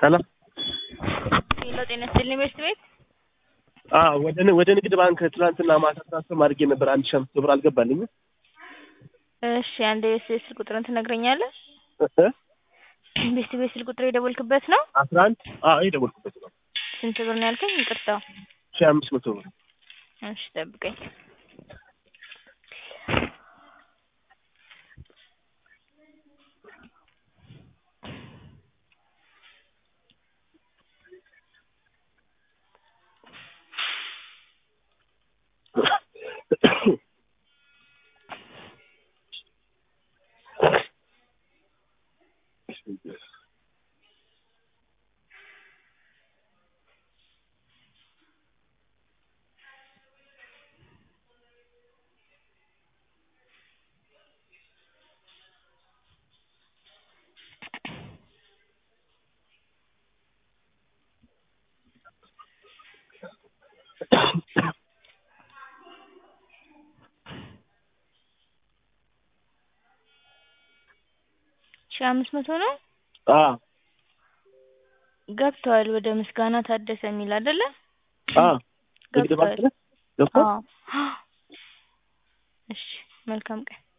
ሰላም ሄሎ ጤና ይስጥልኝ ቤት ቤት አዎ ወደ ን- ወደ ንግድ ባንክ ትናንትና ማታ ትራንስፈር አድርጌ ነበር አንድ ሺህ አምስት መቶ ብር አልገባልኝም እሺ አንድ የቤት ቤት ስልክ ቁጥርን ትነግረኛለህ እ? ቤት ቤት ስልክ ቁጥር የደወልክበት ነው አስራ አንድ አዎ የደወልኩበት ነው ስንት ብር ነው ያልከኝ ይቅርታ ሺህ አምስት መቶ ብር እሺ ጠብቀኝ ሺህ አምስት መቶ ነው አዎ ገብተዋል ወደ ምስጋና ታደሰ የሚል አይደለ አዎ ንግድ ባንክ ገብተዋል ነህ ገብቶሃል አዎ እሺ መልካም ቀን